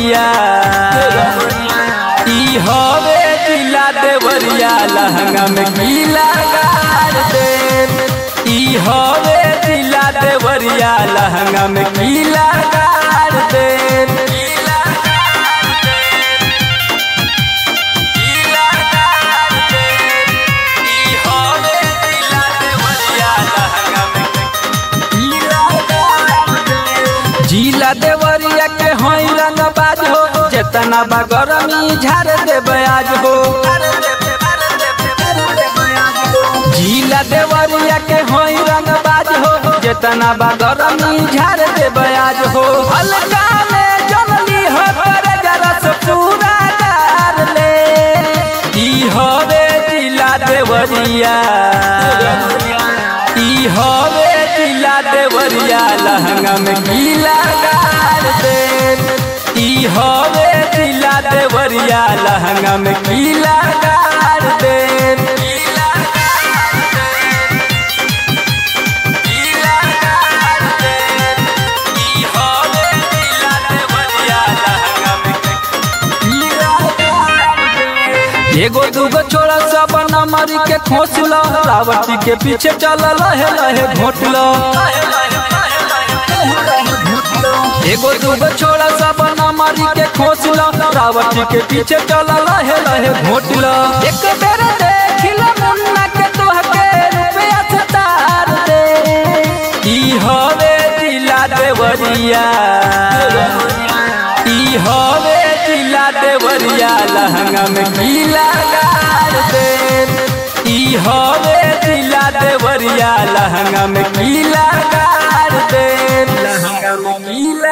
देवरिया ई हवे जिला देवरिया लहंगा में गीला गाड़ दे ई हवे जिला देवरिया लहंगा में गीला गाड़ दे गीला गाड़ दे गीला गाड़ दे ई हवे जिला देवरिया लहंगा में गीला गाड़ दे जिला देवरिया के होई रंग बाज हो जेतना बा गरमी झाड़ देबे आज हो जिला देवरिया के होई रंग बाज हो जेतना बा गरमी झाड़ देबे आज हो हल्का में जनली हो करे जरा से पूरा डार ले ई होवे जिला देवरिया ई हवे जिला देवरिया लहंगा में गीला गाड़ दे ई हवे जिला देवरिया लहंगा में गीला गाड़ दे गीला गाड़ दे गीला गाड़ दे ई हवे जिला देवरिया लहंगा में गीला गाड़ दे एगो दूगो छोड़ा सब नमरी के खोस लो रावटी के पीछे चल लहे लहे घोट लो एगो दूगो छोड़ा सब नमरी के खोस लो रावटी के पीछे चल लहे लहे घोट लो एक बेर देख लो मुन्ना के तोहके रुपया से तार दे ई हवे जिला देवरिया ई हवे जिला देवरिया लहंगा में गीला गाड़ दे ई हवे जिला देवरिया लहंगा में गीला गाड़ दे लहंगा में गीला